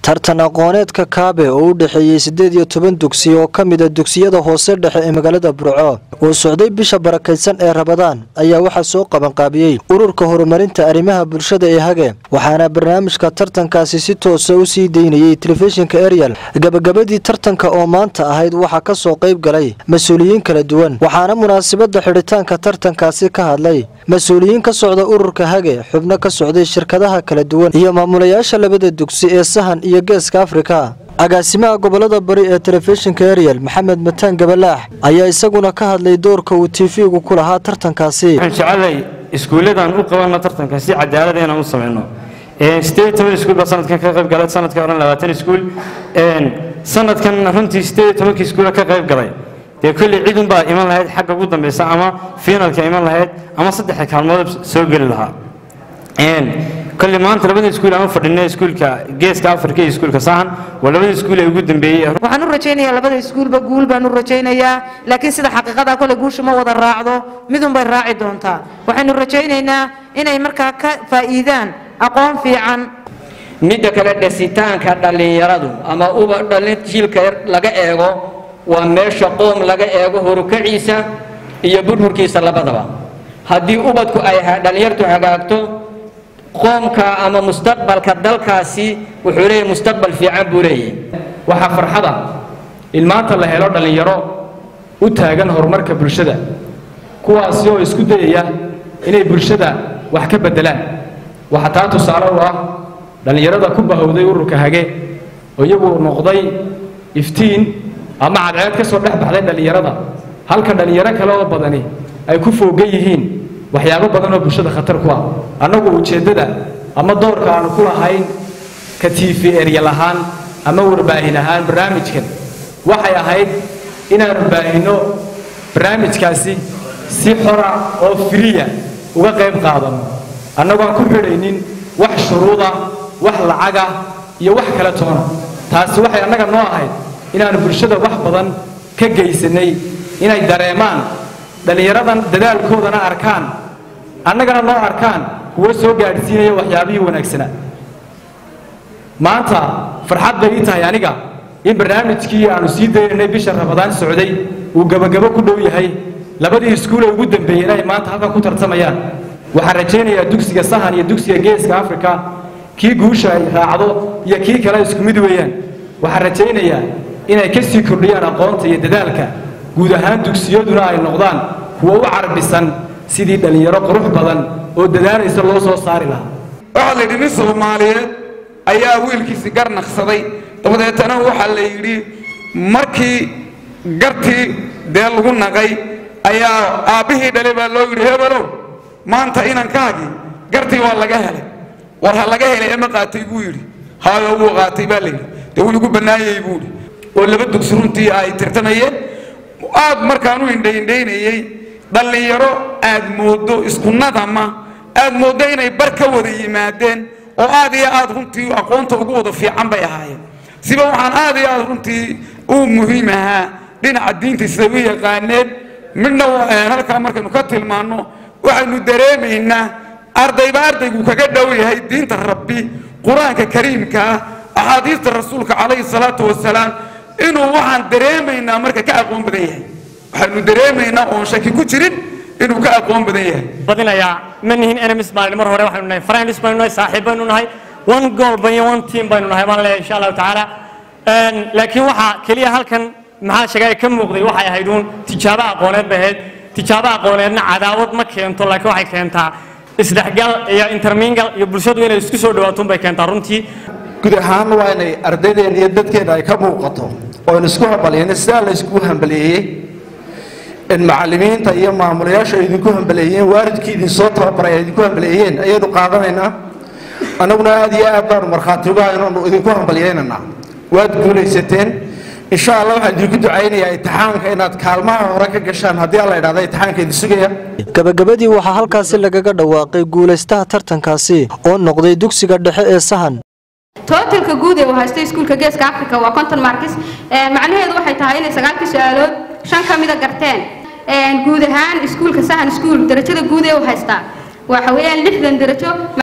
tartan aqooneedka kaabe oo u dhexeeyey siddeed iyo toban dugsi oo ka mida dugsiyada hoose dhexe ee magaalada burco oo socday bisha barakaysan ee rabadaan ayaa waxaa soo qabanqaabiyey ururka horumarinta arrimaha bulshada ee hage waxaana barnaamijka tartankaasi si toosa u sii daynayey telefishinka eryal gabagabadii tartanka oo maanta ahayd waxaa ka soo qayb galay mas-uuliyiin kala duwan waxaana munaasabadda xidhitaanka tartankaasi ka hadlay mas-uuliyiin ka socda ururka hage xubno ka socday shirkadaha kala duwan iyo maamulayaasha labada dugsi ee sahan iyo geeska afrika agaasimaha gobolada bari ee telefishinka eryal maxamed mataan gabalaax ayaa isaguna ka hadlay doorka uu tv-gu ku lahaa tartankaasi waxaan jecelay iskuulladan u qabanno tartanka si cadaalad inaan u samayno sideed toban iskuul baa sanadkan ka qayb galay sanadka horan labaatan iskuul sanadkan runtii sideed tobanka iskuula ka qayb galay dee kolley cidun baa iman lahayd xagga ugu dambeysa ama fiinalka iman lahayd ama saddexda kaalmood soo geli lahaa kolley maanta labada iskuul aan u fadhinay iskuulka geeska afrika iyo iskuulka sahan waa labada iskuul ee ugu dambeeyey waxaan u rajaynayaa labada iskuulba guul baan u rajaynayaa laakiin sida xaqiiqada kole guusha ma wada raacdo midunbay raaci doontaa waxaynu rajaynaynaa inay markaa ka faa'iidaan aqoon fiican midda kale dhasitaanka dhallinyaradu ama uba dhalin jiilka laga eego waa meesha qoom laga eego horukaciisa iyo burburkiisa labadaba haddii ubadku ay dhallinyartu hagaagto qoomka ama mustaqbalka dalkaasi wuxuu leeyahay mustaqbal fiican buu leeyahay waxaa farxada in maanta la helo dhallinyaro u taagan horumarka bulshada kuwaasi oo isku dayaya inay bulshada wax ka beddelaan waxaa taa tusaale u ah dhallinyarada ku bahowday ururka hage oo iyagu noqday iftiin ama cadceed ka soo dhex baxday dhallinyarada halka dhallinyaro kale oo badani ay ku foogan yihiin waxyaabo badan oo bulshada khatar ku ah annagu ujeeddada ama doorka aanu ku lahayn ka tiifi eryal ahaan ama warbaahin ahaan barnaamijkan waxay ahayd inaanu baahinno barnaamijkaasi si xora oo firiya uga qayb qaadano annagoon ku xidhaynin wax shuruuda wax lacaga iyo wax kale toona taasi waxay annaga noo ahayd inaanu bulshada wax badan ka geysanay inay dareemaan dhallinyaradan dadaalkoodana arkaan annagana noo arkaan kuwo soo gaadhsiinaya waxyaabihii wanaagsanaa maanta farxad bay ii tahay aniga in barnaamijkii aanu sii daynaynay bisha rabadaan socday uu gebagabo ku dhow yahay labadii iskuulee ugu dambeeyeen ay maanta halkan ku tartamayaan waxaan rajaynayaa dugsiga sahan iyo dugsiga geeska afrika kii guusha ay raacdo iyo kii kale isku mid weeyaan waxaan rajaynayaa inay ka sii kordhiyaan aqoonta iyo dadaalka guud ahaan dugsiyaduna ay noqdaan kuwo u carbisan sidii dhallinyaro qurux badan oo dadaalaysa loo soo saari lahaa waxaa la yidhi nin soomaaliyeed ayaa wiilkiisi gar naqsaday dabadeetana waxaa la yidhi markii gartii dee lagu naqay ayaa aabbihii dhalay baa loo yidhi hebelow maanta inankaagii gartii waa laga helay war ha laga helay ama qaatay buu yidhi haayo wuu qaatay baa layidhi dee wuu igu bannaayey buu yidhi oo laba dugsi runtii ay tirtamayeen aad markaan u indhaindhaynayey dhallinyaro aad mooddo isku nadama aad mooddo inay bar ka wada yimaadeen oo aad iyo aad runtii aqoonta ugu wada fiican bay ahaayeen siba waxaan aad iyo aad runtii u muhiim ahaa dhinaca diinta sida u yaqaaneen midna halkaa markaynu ka tilmaanno waxaynu dareemaynaa ardayba ardaygu kaga dhow yahay diinta rabbi qur-aanka kariimka ah axaadiista rasuulka calayhi salaatu wasalaam inuu waxaan dareemaynaa marka ka aqoon badan yahay waxaanu dareemaynaa oon shaki ku jirin inuu ka aqoon badan yahay badinayaa ma nihin enemies maalin mar hore waxaynu nahay friends baynu nahay saaxiib baynu nahay one goal bayo one team baynu nahay baan leeyahay insha allahu tacaala laakiin waxaa keliya halkan maxaa sheegay ka muuqday waxay ahayd uun tijaabo aqooneed bay ahayd tijaabo aqooneedna cadaawad ma keento laakiin waxay keentaa isdhexgal iyo intermingal iyo bulshadu inay isku soo dhawaato bay keentaa runtii guud ahaan waa inay ardaydeena iyo dadkeena ay ka muuqato oon isku hambaliyeyna sidaa la yskugu hambaliyeeyey in macallimiinta iyo maamulayaashu ay idinku hambaleeyeen waalidkii idin soo tababaray ay idinku hambaleeyeen ayaynu qaadanaynaa annaguna aad iyo aad baanu markhaati uga inaanu idinku hambaliyeynaynaa waad guulaysateen insha allah waxaan idinku ducaynayaa imtixaanka inaad kaalmaha hore ka gashaan haddii alla idhahda imtixaanka idin sugaya gabagabadii waxaa halkaasi lagaga dhawaaqay guulaystaha tartankaasi oo noqday dugsiga dhexe ee sahan tootalka guud ee uu haysto iskuulka geeska africa waa konton markis macnaheedu waxay tahay inay sagaalkii su-aalood shan ka mida garteen guud ahaan iskuulka sahan iskuul darajada guud ee uu haystaa waxa weeyaan lixdan darajo